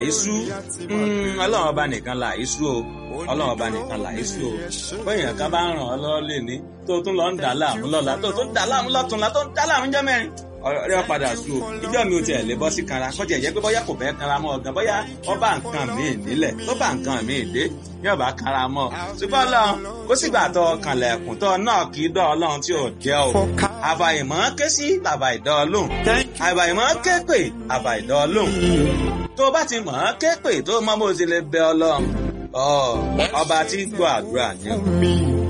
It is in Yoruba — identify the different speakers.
Speaker 1: èésú ọlọ́run ọba nìkan là èésú o ọlọ́run ọba nìkan là èésú o bóyá kan bá ń ràn ọ́ lọ́wọ́ lè ní tó tún lọ ń dà láàmú lọ́la tó tún dà láàmú lọ́túnla tó ń dà láàmú jẹ́ mẹ́rin ọ̀rẹ́ wa padà sùn o ìjọ mi ò tiẹ̀ lè bọ́ sí kanra kọjá ìyẹn pé bóyá kò fẹ́ kanra mọ́ ọ̀gán bóyá ọba nǹkan míì nílẹ̀ tó bá nǹkan míì dé yóò bá kanra mọ́ ṣùgbọ́n ọlọ́run kó sígbà tó kànlẹ̀kùn tó náà kì í dọ́ ọlọ́run tí ò jẹ́ o àbàyìmọ́ ké sí bàbá ìdọ́ ọlọ́run àbàyìmọ́ ké pè bàbá ìdọ́ ọlọ́run tó bá ti mọ̀ ọ́n ké pè tó mọ́ bó ti lè bẹ ọlọ́run ọba tí gbọ́ àdúrà ni.